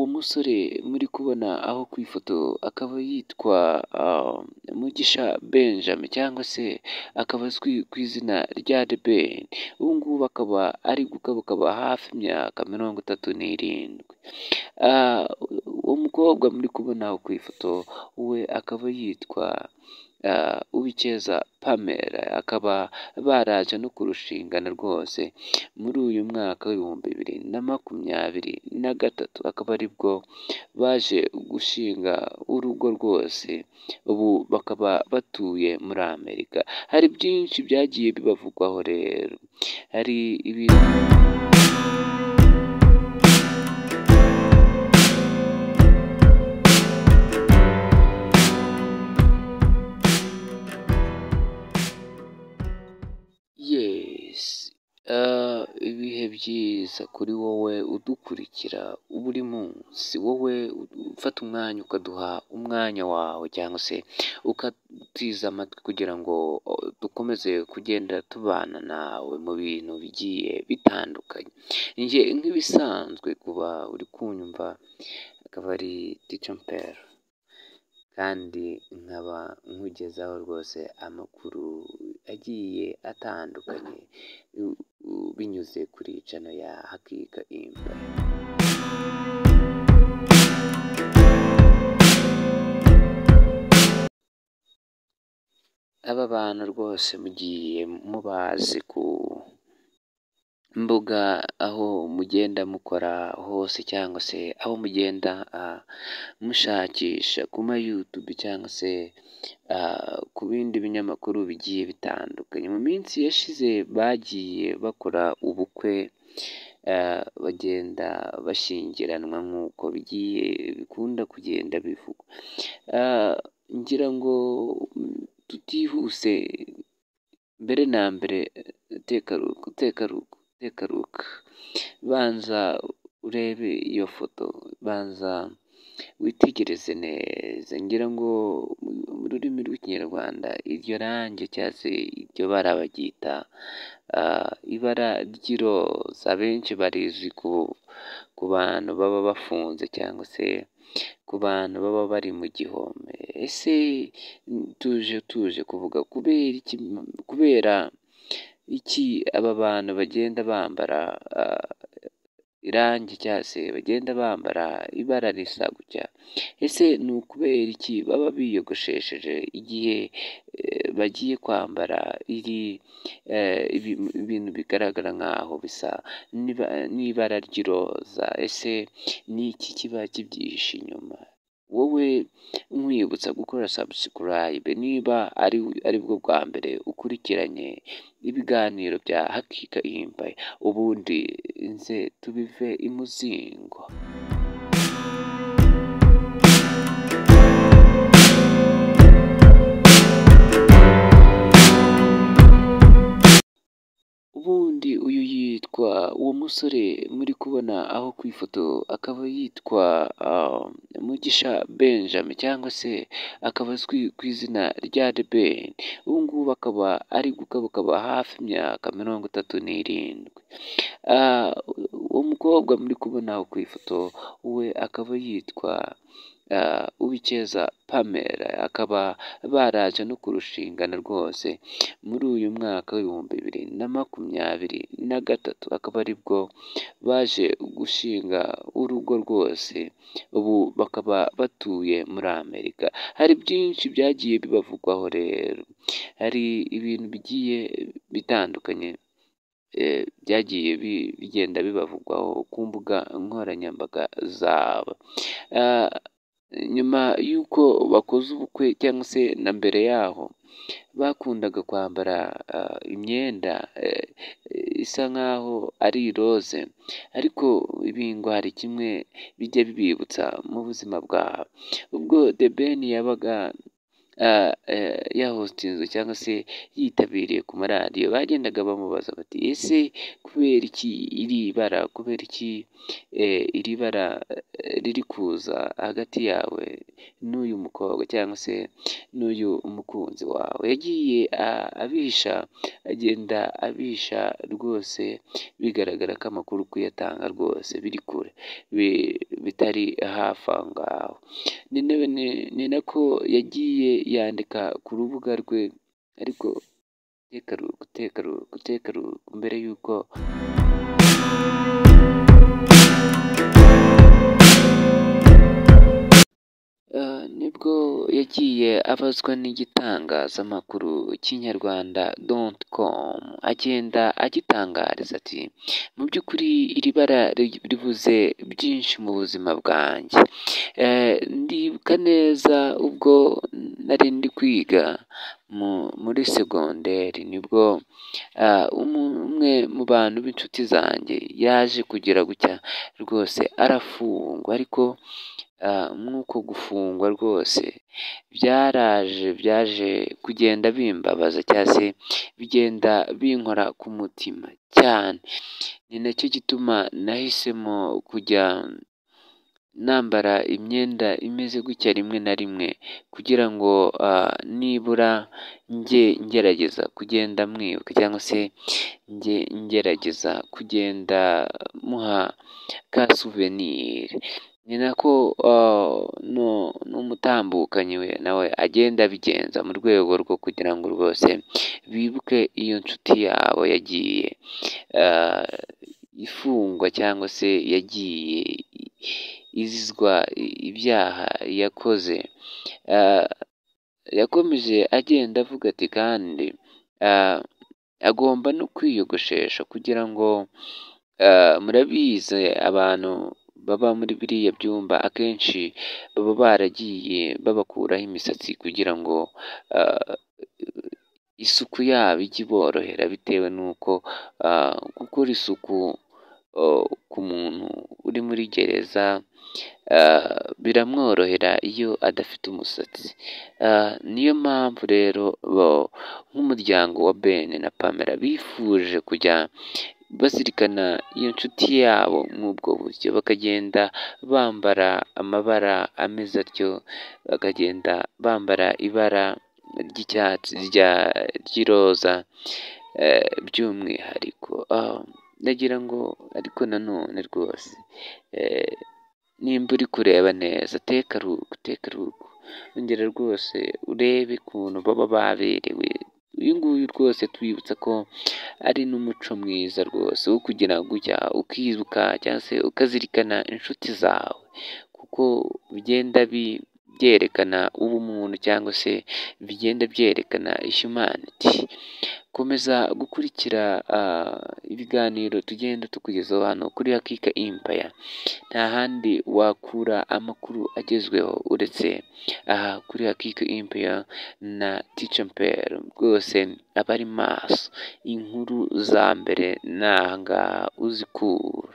umusore muri kubona aho ku ifoto akaba yitwa Mugisha Benjamin cyangwa se akaba azwi ku izina rya The Ben, ubu ngubu akaba ari gukabakaba hafi imyaka mirongo itatu n'irindwi, uwo mukobwa muri kubona aho ku ifoto we akaba yitwa Uwicyeza Pamela, akaba baraje no kurushingana rwose muri uyu mwaka w'ibihumbi bibiri na makumyabiri na gatatu, akaba aribwo baje gushinga urugo rwose, ubu bakaba batuye muri Amerika, hari byinshi byagiye bibavugwaho rero, hari ibintu. Yes, ibihe byiza kuri wowe udukurikira buri munsi, wowe ufata umwanya ukaduha umwanya wawe cyangwa se ukatutiza amatwi kugira ngo dukomeze kugenda tubana nawe mu bintu bigiye bitandukanye, njye nk'ibisanzwe kuba uri kunyumva akaba ari Tico Mpero kandi nkaba nkugezaho rwose amakuru agiye atandukanye binyuze kuri cano ya Hakika Imba. Aba bantu rwose mugiye mubazi ku mbuga aho mugenda mukora hose cyangwa se aho mugenda mushakisha ku ma Youtube cyangwa se ku bindi binyamakuru bigiye bitandukanye, mu minsi yashize bagiye bakora ubukwe bagenda bashyingiranwa nk'uko bigiye bikunda kugenda bivugwa, ngira ngo tutihuse mbere na mbere tekaruku tekaruku tekaruka, banza urebe iyo foto, banza witegereze neza, ngira ngo mu rurimi rw'ikinyarwanda iryo range cyangwa se iryo bara baryita ibara ry'iroza, abenshi barizi ku bantu baba bafunze cyangwa se ku bantu baba bari mu gihome, ese tuje tuje kuvuga kubera iki, kubera iki aba bantu bagenda bambara irange cyangwa se bagenda bambara ibara risa gutya, ese ni ukubera iki baba biyogoshesheje igihe bagiye kwambara iri ibintu bigaragara nk'aho bisa n'ibara ry'iroza, ese ni iki kiba kibyihishe inyuma? Wowe nkwibutsa gukora subscribe niba ari bwo bwa mbere ukurikiranye ibiganiro bya Hakika Imba, ubundi nze tubive imuzingo. Ubundi uyu yitwa uwo musore muri kubona aho ku ifoto akaba yitwa Mugisha Benjamin cyangwa se akaba azwi ku izina rya The Ben, ubu ngubu akaba ari gukabakaba hafi imyaka mirongo itatu n'irindwi, uwo mukobwa muri kubona aho ku ifoto we akaba yitwa Uwicyeza Pamela, akaba baraje no kurushingana rwose muri uyu mwaka w'ibihumbi bibiri na makumyabiri na gatatu, akaba aribwo baje gushinga urugo rwose, ubu bakaba batuye muri Amerika, hari byinshi byagiye bibavugwaho rero, hari ibintu bigiye bitandukanye byagiye bigenda bibavugwaho ku mbuga nkoranyambaga zabo, nyuma y'uko bakoze ubukwe cyangwa se na mbere yaho bakundaga kwambara imyenda isa nk'aho ari iroze, ariko ibi ngo hari kimwe bijya bibibutsa mu buzima bwabo, ubwo The Ben yabaga yahotinzwe cyangwa se yitabiriye ku maradiyo bagendaga bamubaza bati ese kubera iki iri bara kubera iki iri bara riri kuza hagati yawe n'uyu mukobwa cyangwa se n'uyu mukunzi wawe yagiye abihisha agenda abihisha rwose bigaragara ko amakuru kuyatanga rwose biri kure bitari hafi aho ngaho ni nako yagiye yandika ku rubuga rwe ariko guteka aruhuko mbere y'uko nibwo yagiye abazwa n'igitangazamakuru cy'inyarwanda doti komu agenda agitangariza ati mu by'ukuri iri bara rivuze byinshi mu buzima bwanjye ndibuka neza ubwo nari ndi kwiga muri segonderi nibwo umwe mu bantu b'inshuti zanjye yaje kugira gutya rwose arafungwa ariko nk'uko gufungwa rwose byaraje byaje kugenda bimbabaza cyangwa se bigenda binkora ku mutima cyane ni nacyo gituma nahisemo kujya nambara imyenda imeze gutya rimwe na rimwe kugira ngo nibura njye ngerageza kugenda mwibuka cyangwa se njye ngerageza kugenda muha ka suveniri ni nako n'umutambukanyi we nawe agenda abigenza mu rwego rwo kugira ngo rwose bibuke iyo nshuti yabo yagiye ifungwa cyangwa se yagiye izizwa ibyaha yakoze yakomeje agenda avuga ati kandi agomba no kwiyogoshesha kugira ngo murabizi abantu baba muri biriya byumba akenshi baba baragiye babakuraho imisatsi kugira ngo isuku yabo ijye iborohera bitewe n'uko gukora isuku ku muntu uri muri gereza biramworohera iyo adafite umusatsi niyo mpamvu rero nk'umuryango wa bene na pamela bifuje kujya bazirikana iyo nshuti yabo nk'ubwo buryo bakagenda bambara amabara ameze atyo bakagenda bambara ibara ry'icyatsi ry'iroza by'umwihariko ndagira ngo ariko nanone rwose nimba uri kureba neza teka aruhuko teka aruhuko wongera rwose urebe ukuntu baba baberewe uyu nguyu rwose twibutsa ko ari n'umuco mwiza rwose wo kugira gutya ukibuka cyangwa se ukazirikana inshuti zawe kuko bigenda byerekana ubumuntu cyangwa se bigenda byerekana ishumaniti komeza gukurikira ibiganiro tugenda tukugezaho hano kuri hakika impaya nta handi wakura amakuru agezweho uretse aha kuri hakika impaya na ticamperi rwose aba ari maso inkuru za mbere ni aha ngaha uzikura